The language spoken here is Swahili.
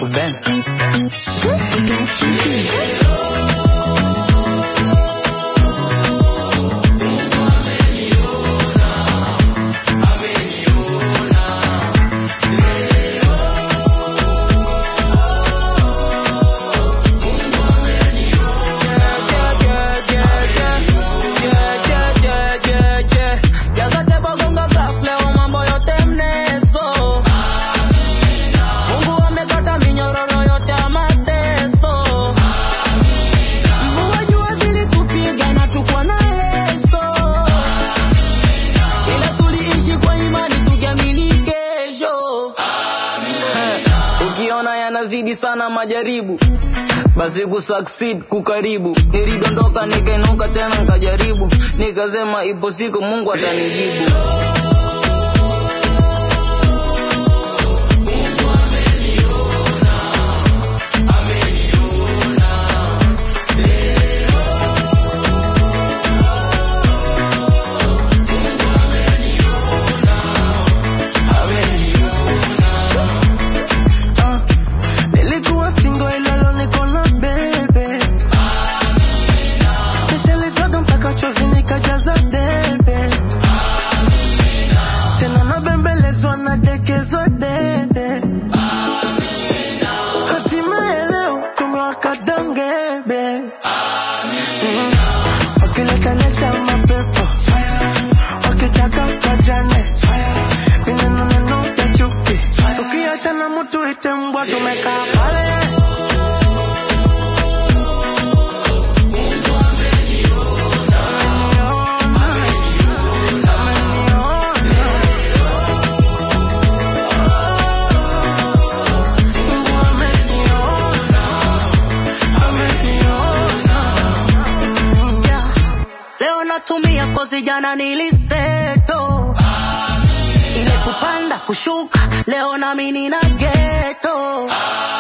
Ruben. Mungu amekata minyororo yote ya mateso. Mvua jua zilitupiga na tukwa na leso. Ila tuliishi kwa imani tukiamini kesho. Ukiona yanazidi sana majaribu basi kusucceed kukaribu. Nilidondoka nikainuka tena nikajaribu, nikasema ipo siku Mungu atanijibu. Ah, nilikuwa single ila leo niko na bebe. Nishalizaga mpaka chozi nikajaza debe. Tena nabembelezwa nadekezwa dede. Hatimaye leo tumewaka dangebe. Mm. Wakiletaleta mapepo wakitaka kajane vineno neno vya chuki tukiachana mtu ite mbwa tumekaa pale Ameniona, ameniona. Mungu ameniona, ameniona. Mm, yeah. Leo natumia kozi jana niliseto ile kupanda kushuka leo nami nina geto